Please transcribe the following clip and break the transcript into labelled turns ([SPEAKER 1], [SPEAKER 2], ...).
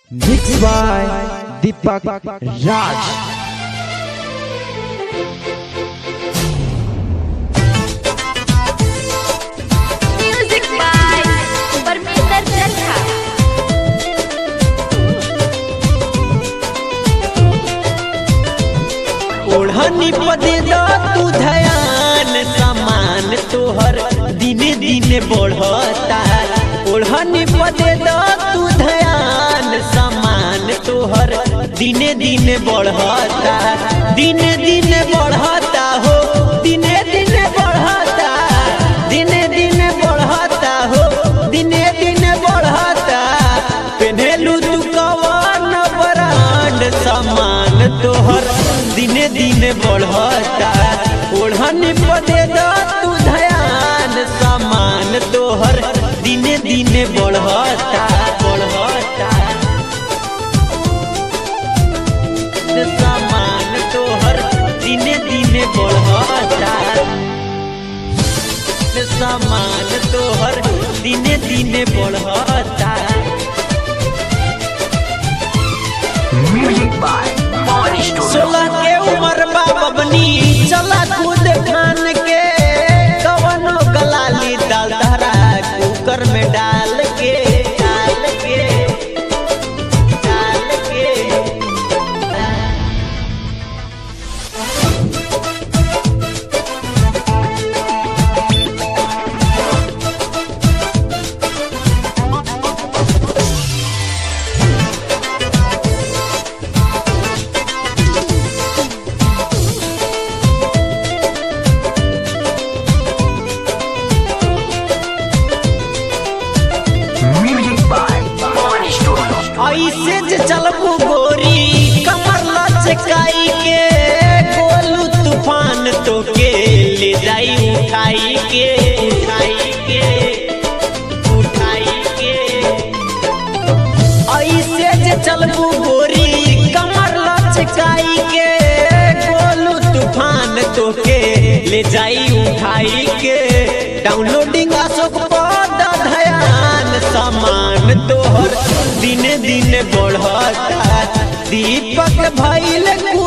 [SPEAKER 1] Mixed by Deepak Raj.
[SPEAKER 2] Music by Parminder Chatha.
[SPEAKER 3] ओढ़नी पदे द तू धयान सामान तोहर दिने दिने बढ़ता ओढ़नी पदे द तू धयान सामान तोहर दिने दिने बढ़ता दिने दिने बढ़ता हो दिने दिने बढ़ता दिने दिने बढ़ता हो दिने दिने बढ़ता पेन्हेलू तू कवन ब्रांड सामान तोहर दिने दिने बढ़ता ओढ़नी पदे द तू धयान सामान तोहर दिने दिने बढ़ता बढ़ता सामान तोहर दिने दिने बढ़ता सामान तोहर दिने दिने बढ़ता सोलह के उम्र बाबनी चला कूद खान के कवनो गलाली दाल धरा कुकर में डाल के डाल के डाल के ऐसे जे चलबू गोरी कमर लचकाई के गोलू तूफान तो के ले जाई उठाई के उठाई के उठाई के ऐसे जे चलबू गोरी कमर लचकाई के गोलू तूफान तो के ले जाई उठाई के डाउनलोडिंग अशोक पद धयान सामान तोहर दिने दिने बढ़ता दीपक भैल